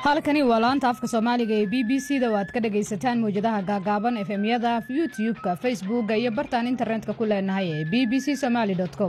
halkani waa laanta afka soomaaliga ee b b c da oo aad ka dhagaysataan mawjadaha gaagaaban efemyada youtube-ka facebooka iyo bartaan internetka ku leenahay ee b b c somaali com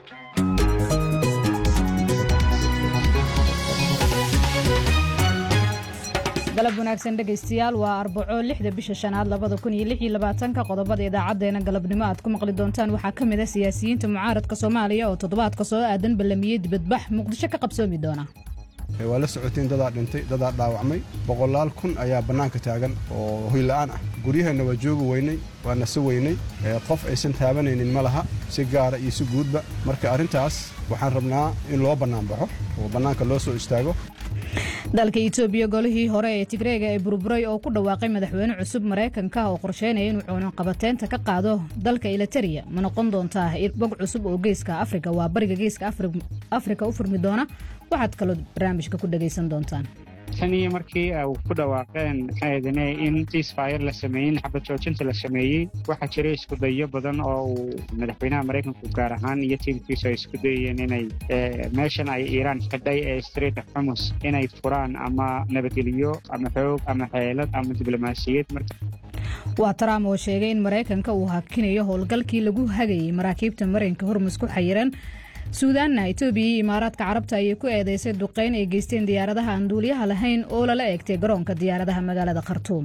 galab wanaagsan dhegaystayaal waa arbaco lixda bisha shanaad labada kun iyo lix iyo labaatanka qodobada idaacadeena galabnimo aad ku maqli doontaan waxaa ka mid a siyaasiyiinta mucaaradka soomaaliya oo toddobaadka soo aadan ballamiyey dibadbax muqdisho ka qabsoomi doona waa la socotiin dadaa dhintay dadaa dhaawacmay boqolaal kun ayaa bannaanka taagan oo hoyla'aan ah guryaheenna waa joogi weynay waa nasi weynay qof aysan taabanaynin ma laha si gaara iyo si guudba marka arrintaas waxaan rabnaa in loo bannaanbaxo oo bannaanka loo soo istaago dalka itoobiya golihii hore ee tigreega ee burburay oo ku dhawaaqay madaxweyne cusub maraykanka oo qorsheynaya inuu cuunaqabateynta ka qaado dalka eliteria ma noqon doontaa bog cusub oo geeska afrika waa bariga geeska afrika u furmi doona waxaad kaloo barnaamijka ku dhagaysan doontaan tan iyo markii u ku dhawaaqeen maxaydane in siisfayr la sameeyey in xabad joojinta la sameeyey waxaa jiray iskudayo badan oo uu madaxweynaha maraykanku gaar ahaan iyo tiimkiisu ay isku dayeen inay meeshan ay iiraan xidhay ee street of xumus inay furaan ama nabadgeliyo ama xoog ama xeelad ama diblomaasiyad waa trump oo sheegay in maraykanka uu hakinayo howlgalkii lagu hagayay maraakiibta marinka hormus ku xayiran suudaanna itoobiya iyo imaaraadka carabta ayay ku eedeysay duqayn ay geysteen diyaaradaha aan duuliyaha lahayn oo lala eegtay garoonka diyaaradaha magaalada khartuum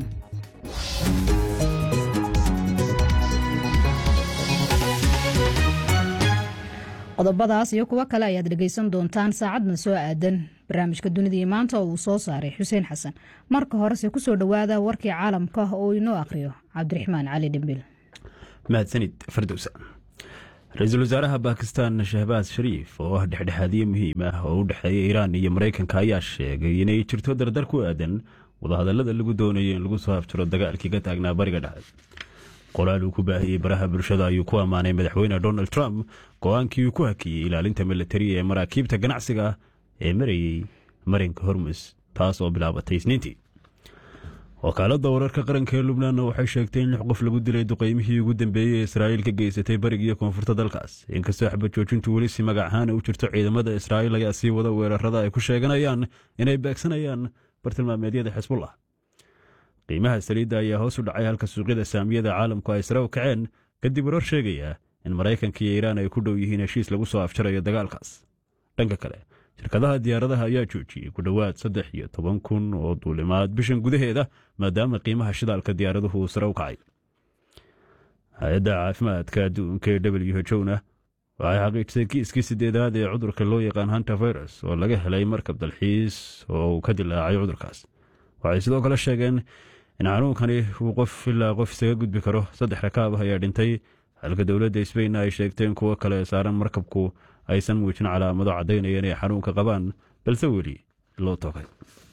qodobadaas iyo kuwo kale ayaad dhegaysan doontaan saacadna soo aadan barnaamijka dunidii maanta oo uu soo saaray xuseen xasan marka horese kusoo dhowaada warkii caalamka oo inoo akhriyo cabdiraxmaan cali dhimbil mahadsanid fardowsa ra-iisul wasaaraha bakistan shahbaas shariif oo ah dhexdhexaadiye muhiim ah oo u dhexeeya iiraan iyo maraykanka ayaa sheegay inay jirto dardar ku aadan wadahadallada lagu doonayo in lagu soo habjiro dagaalkii ka taagnaa bariga dhexe qoraal uu ku baahiyey baraha bulshada ayuu ku ammaanay madaxweyne donald trump go-aankii uu ku hakiyey ilaalinta milatari ee maraakiibta ganacsiga ah ee marayey marinka hormus taas oo bilaabatay isniintii wakaaladda wararka qaranka ee lubnaanna waxay sheegtay in lix qof lagu dilay duqeymihii ugu dambeeyey ee israa'iil ka geysatay barigiiyo koonfurta dalkaas inkastoo xabad joojintu weli si magac ahaan u jirto ciidamada israa'iil ayaa sii wada weerarada ay ku sheeganayaan inay beegsanayaan bartilmaameedyada xisbullah qiimaha saliidda ayaa hoos u dhacay halka suuqyada saamiyada caalamku ay sare u kaceen kadib warar sheegaya in maraykanka iyo iiraan ay ku dhow yihiin heshiis lagu soo afjarayo dagaalkaas dhanka kale shirkadaha diyaaradaha ayaa joojiyey ku dhowaad saddex iyo toban kun oo duulimaad bishan gudaheeda maadaama qiimaha shidaalka diyaaraduhu uu sare u kacay hay-adda caafimaadka adduunka ee w h o na waxay xaqiijisay kiiskii sideedaad ee cudurka loo yaqaan hanta virus oo laga helay markab dalxiis oo uu ka dilaacay cudurkaas waxay sidoo kale sheegeen in xanuunkani uu qof ilaa qof isaga gudbi karo saddex rakaab ah ayaa dhintay halka dowladda sbain ay sheegtay in kuwo kale saaran markabku aysan muujin calaamado caddaynaya inay xanuunka qabaan balse weli loo toogay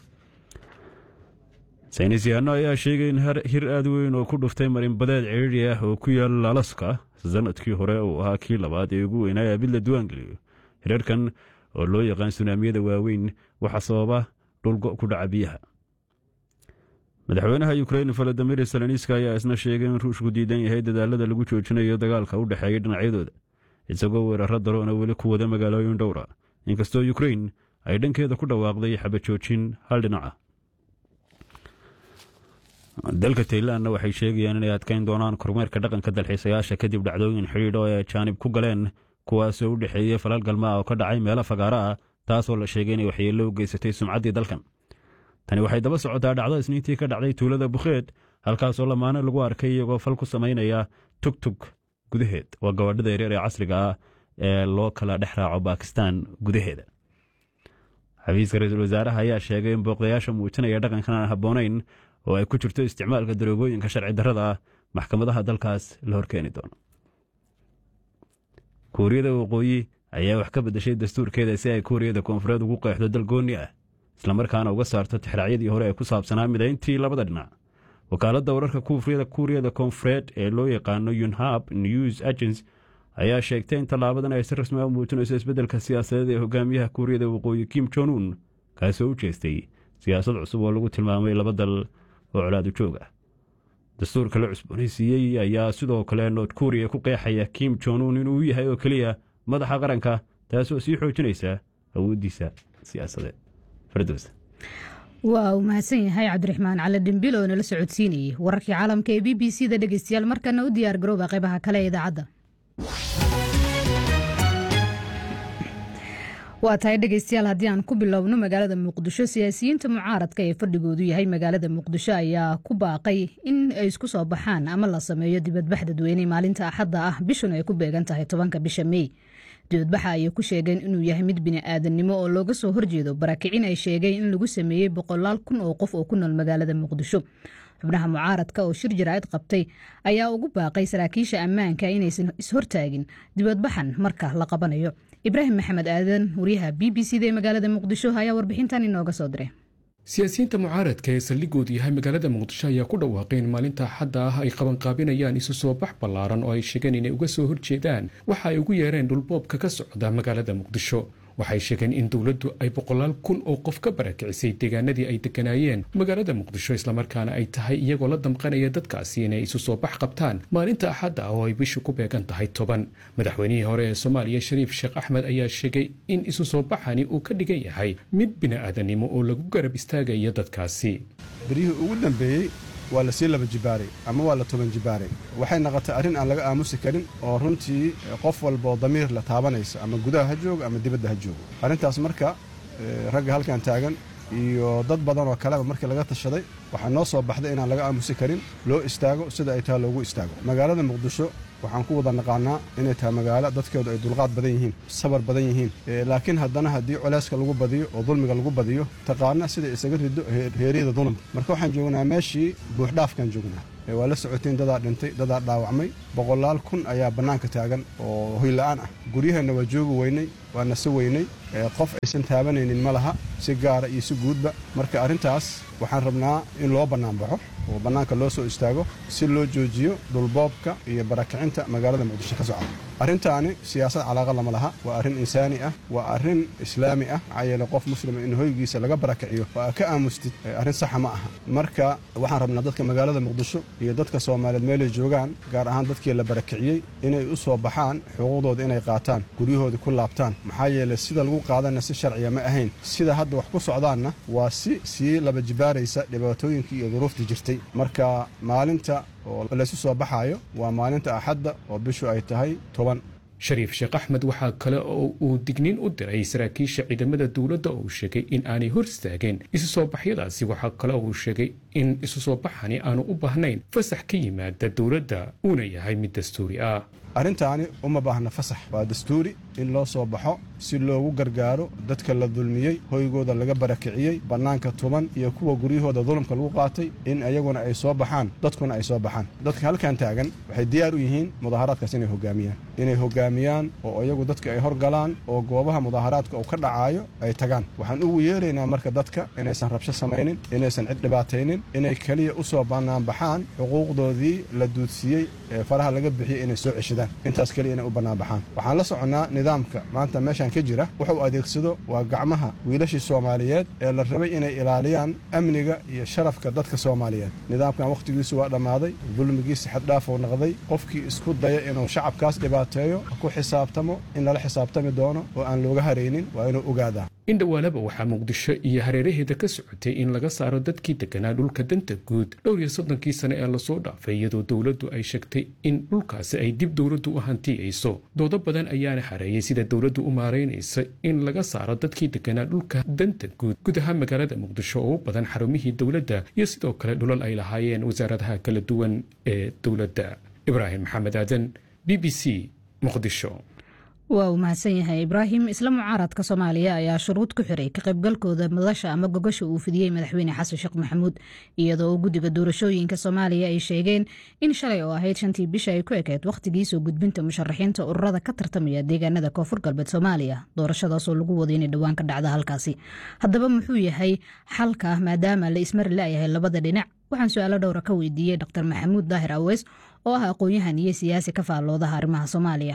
saynis yahanno ayaa sheegay in hir aad weyn oo ku dhuftay marinbadeed ciriiri ah oo ku yaal alaska sanadkii hore uu ahaa kii labaad ee ugu weynaa abid la duwaangeliyo hirarkan oo loo yaqaan sunaamiyada waaweyn waxaa sababa dhulgo ku dhaca biyaha madaxweynaha ukrein valadimir seleniska ayaa isna sheegay in ruushku diidan yahay dadaalada lagu joojinayo dagaalka u dhexeeya dhinacyadooda isagoo weeraro daroona weli ku wada magaalooyin dhowra inkastoo ukrein ay dhankeeda ku dhawaaqday xabajoojin hal dhinaca dalka taylanna waxay sheegayaan inay adkayn doonaan kormeerka dhaqanka dalxiisayaasha kadib dhacdooyin xidhiidh oo ay jaanib ku galeen kuwaasoo u dhexeeyey falal galmaa oo ka dhacay meelo fagaara ah taasoo la sheegay inay waxyeello u geysatay sumcaddii dalkan tani waxay daba socotaa dhacdo isniintii ka dhacday tuulada bukheed halkaasoo lamaane lagu arkay iyagoo fal ku samaynaya tugtug gudaheed waa gabadhada yaryar ee casriga ah ee loo kala dhex raaco bakistan gudaheeda xafiiska ra-iisul wasaaraha ayaa sheegay in booqdayaasha muujinaya dhaqankan aan habboonayn oo ay ku jirto isticmaalka daroogooyinka sharci darrada ah maxkamadaha dalkaas la horkeeni doono kuuriyada waqooyi ayaa wax ka beddeshay dastuurkeeda si ay kuuriyada koonfureed ugu qeexdo dal goonni ah islamarkaana uga saarto tixraacyadii hore ee ku saabsanaa midayntii labada dhinac wakaaladda wararka kuuriyada koonfureed ee loo yaqaano yunhab news agents ayaa sheegtay in tallaabadan ay si rasmi a u muujinayso isbeddelka siyaasadeed ee hogaamiyaha kuuriyada waqooyi kim jon un kaasoo u jeestay siyaasad cusub oo lagu tilmaamay laba dal oo colaad u joog ah dastuurka la cusboonaysiiyey ayaa sidoo kale nood kuuriya ku qeexaya kim jon un inuu yahay oo keliya madaxa qaranka taasoo sii xoojinaysa awooddiisa siyaasadeed fardows waa uu mahadsan yahay cabdiraxmaan cali dhimbil oo nala socodsiinayay wararkii caalamka ee b b c da dhegeystayaal markana u diyaar garooba qaybaha kale ee idaacadda waa tahay dhegeystayaal haddii aan ku bilowno magaalada muqdisho siyaasiyiinta mucaaradka ee fadhigoodu yahay magaalada muqdisho ayaa ku baaqay in ay isku soo baxaan ama la sameeyo dibadbax dadweyne maalinta axadda ah bishuna ay ku beegan tahay tobanka bisha mey dibadbaxa ayay ku sheegeen inuu yahay mid bini'aadannimo oo looga soo horjeedo barakicin ay sheegeen in lagu sameeyey boqolaal kun oo qof oo ku nool magaalada muqdisho xubnaha mucaaradka oo shir jaraa'id qabtay ayaa ugu baaqay saraakiisha ammaanka inaysan ishortaagin dibadbaxan marka la qabanayo ibraahim maxamed aadan wariyaha b b c da ee magaalada muqdisho ayaa warbixintan inooga soo diray siyaasiyiinta mucaaradka ee saldhigoodu yahay magaalada muqdisho ayaa ku dhawaaqeen maalinta axadda ah ay qabanqaabinayaan isu soo bax ballaaran oo ay sheegeen inay uga soo horjeedaan waxa ay ugu yeereen dhulboobka ka socda magaalada muqdisho waxay sheegeen in dowladdu ay boqolaal kun oo qof ka barakicisay deegaanadii ay degganaayeen magaalada muqdisho islamarkaana ay tahay iyagoo la damqanaya dadkaasi inay isu soo bax qabtaan maalinta axadda ah oo ay bishu ku beegan tahay toban madaxweynihii hore ee soomaaliya shariif sheekh axmed ayaa sheegay in isu soo baxani uu ka dhigan yahay mid bini'aadanimo oo lagu garab istaagayo dadkaasi beryihii ugu dambeeyey waa la sii laba jibaaray ama waa la toban jibaaray waxay noqotay arrin aan laga aamusi karin oo runtii qof walba oo damiir la taabanaysa ama gudaha ha joogo ama dibadda ha joogo arrintaas marka ragga halkan taagan iyo dad badan oo kaleba markii laga tashaday waxaa noo soo baxday inaan laga aamusi karin loo istaago sida ay taha loogu istaago magaalada muqdisho waxaan ku wada naqaanaa inay tahay magaalo dadkeedu ay dulqaad badan yihiin sabar badan yihiin laakiin haddana haddii culeyska lagu badiyo oo dulmiga lagu badiyo taqaana sida isaga rido heeryada dulmka marka waxaan joognaa meeshii buuxdhaafkaan joognaa waa la socotiin dadaa dhintay dadaa dhaawacmay boqolaal kun ayaa bannaanka taagan oo hoyla'aan ah guryaheenna waa joogi weynay waa nase weynay qof aysan taabanaynin ma laha si gaara iyo si guudba marka arrintaas waxaan rabnaa in loo bannaanbaxo oo bannaanka loo soo istaago si loo joojiyo dhulboobka iyo barakicinta magaalada muqdisho ka socda arrintaani siyaasad calaaqa lama laha waa arrin insaani ah waa arrin islaami ah maxaa yeele qof muslima in hoygiisa laga barakiciyo oo aa ka aamustid arrin saxa ma aha marka waxaan rabnaa dadka magaalada muqdisho iyo dadka soomaaliyeed meelay joogaan gaar ahaan dadkii la barakiciyey inay u soo baxaan xuquuqdooda inay qaataan guryahoodii ku laabtaan maxaa yeele sida lagu qaadana si sharciya ma ahayn sida hadda wax ku socdaanna waa si sii laba jibaaraysa dhibaatooyinkii iyo duruuftii jirtay marka maalinta oo laysu soo baxaayo waa maalinta axadda oo bishu ay tahay toban shariif sheekh axmed waxaa kale oo uu digniin u diray saraakiisha ciidamada dowladda oo uu sheegay in aanay hor istaageen isu soo baxyadaasi waxaa kale oo uu sheegay in isu soo baxani aanu u baahnayn fasax ka yimaada dowladda uuna yahay mid dastuuri ah arrintaani uma baahna fasax waa dastuuri in loo soo baxo si loogu gargaaro dadka la dulmiyey hoygooda laga barakiciyey bannaanka tuban iyo kuwa guryahooda dulumka lagu qaatay in ayaguna ay soo baxaan dadkuna ay soo baxaan dadka halkan taagan waxay diyaar u yihiin mudaaharaadkaas inay hogaamiyaan inay hogaamiyaan oo iyagu dadka ay horgalaan oo goobaha mudaaharaadka uu ka dhacaayo ay tagaan waxaan ugu yeeraynaa marka dadka inaysan rabsho samaynin inaysan cid dhibaataynin inay keliya u soo bannaanbaxaan xuquuqdoodii la duudsiiyey ee faraha laga bixiyey inay soo ceshadaan intaas keliya inay u bannaanbaxaan waxaan la soconnaa nidaamka maanta meeshan ka jira wuxuu adeegsado waa gacmaha wiilashii soomaaliyeed ee la rabay inay ilaaliyaan amniga iyo sharafka dadka soomaaliyeed nidaamkan wakhtigiisu waa dhammaaday dulmigiisi xaddhaafuu noqday qofkii isku daya inuu shacabkaas dhibaateeyo ku xisaabtamo in lala xisaabtami doono oo aan looga haraynin waa inuu ogaadaa in dhowaalaba waxaa muqdisho iyo hareeraheeda ka socotay in laga saaro dadkii deganaa dhulka danta guud dhowr iyo soddonkii sane ee lasoo dhaafay iyadoo dowladdu ay sheegtay in dhulkaasi ay dib dowladdu u hantiyayso doodo badan ayaana xareeyay sida dowladdu u maaraynaysa in laga saaro dadkii deganaa dhulka danta guud guud ahaan magaalada muqdisho oo u badan xarumihii dowladda iyo sidoo kale dhulal ay lahaayeen wasaaradaha kala duwan ee dowladda ibraahim maxamed aadan b b c muqdisho waa uu mahadsan yahay ibraahim isla mucaaradka soomaaliya ayaa shuruud ku xiray ka qaybgalkooda madasha ama gogasha uu fidiyey madaxweyne xasan sheekh maxamuud iyadoo guddiga doorashooyinka soomaaliya ay sheegeen in shalay oo ahayd shantii bisha ay ku ekeyd wakhtigii soo gudbinta musharaxiinta ururada ka tartamaya deegaanada koonfur galbeed soomaaliya doorashadaasoo lagu waday inay dhowaan ka dhacda halkaasi haddaba muxuu yahay xalka maadaama la ismari la'yahay labada dhinac waxaan su-aalo dhowra ka weydiiyey dr maxamuud daahir aweys oo ah aqoon-yahan iyo siyaasi ka faalloodaha arrimaha soomaaliya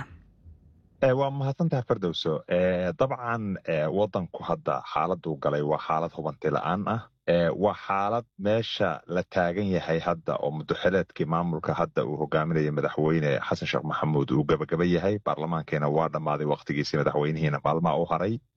waa mahadsantaha fardowso dabcan wadanku hadda xaaladuu galay waa xaalad hubanti la-aan ah waa xaalad meesha la taagan yahay hadda oo mudaxileedkii maamulka hadda uu hogaaminaya madaxweyne xasan sheekh maxamuud uu gabagaba yahay baarlamaankiina waa dhammaaday wakhtigiisii madaxweynihiina maalmaha u haray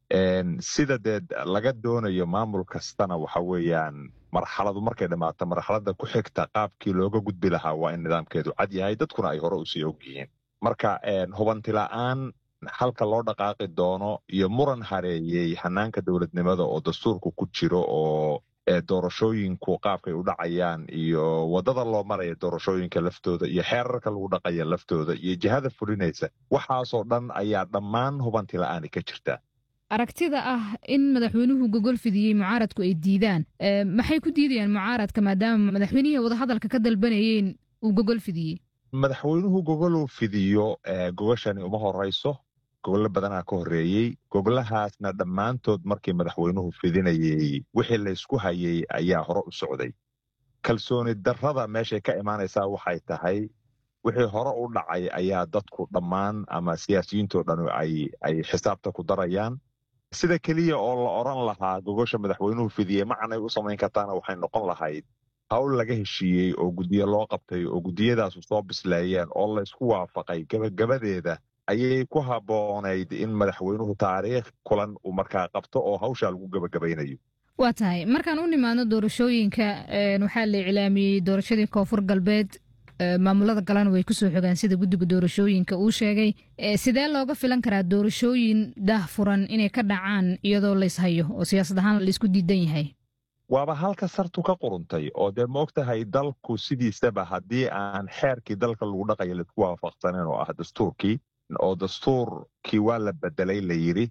sida dee laga doonayo maamul kastana waxa weeyaan marxaladu markay dhammaato marxaladda ku xigta qaabkii looga gudbi lahaa waa in nidaamkeedu cad yahay dadkuna ay hore usii og yihiin marka hubantila'aan halka loo dhaqaaqi doono iyo muran hareeyey hanaanka dowladnimada oo dastuurku ku jiro oo doorashooyinku qaabkay u dhacayaan iyo waddada loo maraya doorashooyinka laftooda iyo xeerarka lagu dhaqaya laftooda iyo jihada fulinaysa waxaasoo dhan ayaa dhammaan hubantila'aani ka jirta aragtida ah in madaxweynuhu gogol fidiyey mucaaradku ay diidaan maxay ku diidayaan mucaaradka maadaama madaxweynihii wadahadalka ka dalbanayeen uu gogol fidiyey madaxweynuhu gogoluu fidiyo gogashani uma horayso gogollo badanaa ka horreeyey gogolahaasna dhammaantood markii madaxweynuhu fidinayey wixii laysku hayay ayaa hore u socday kalsooni darrada meeshay ka imaanaysaa waxay tahay wixii hore u dhacay ayaa dadku dhammaan ama siyaasiyiintoo dhan ay xisaabta ku darayaan sida keliya oo la odran lahaa gogosha madaxweynuhu fidiyey macanay u samayn kartaana waxay noqon lahayd hawl laga heshiiyey oo guddiyo loo qabtay oo guddiyadaasu soo bisleeyeen oo laysku waafaqay gebagabadeeda ayay ku habboonayd in madaxweynuhu taariikh kulan uu markaa qabto oo hawshaa lagu gebagabaynayo waa tahay markaan u nimaadno doorashooyinka waxaa la iclaamiyey doorashadii koonfur galbeed maamulada galana way kusoo xogaan sida guddiga doorashooyinka uu sheegay sidee looga filan karaa doorashooyin daah furan inay ka dhacaan iyadoo layshayo oo siyaasad ahaan laysku diidan yahay waaba halka sartu ka quruntay oo dee ma og tahay dalku sidiisaba haddii aan xeerkii dalka lagu dhaqaya laisku waafaqsaneyn oo ah dastuurkii oo dastuurkii waa la bedelay la yidhi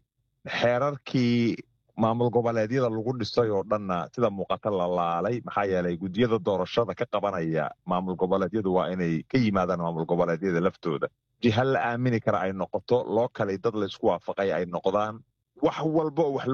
xeerarkii maamul goboleedyada lagu dhisay oo dhanna sida muuqata la laalay maxaa yeelay guddiyada doorashada ka qabanaya maamul goboleedyadu waa inay ka yimaadaan maamul goboleedyada laftooda jiha la aamini kara ay noqoto loo kalay dad laysku waafaqay ay noqdaan wax walba oo wax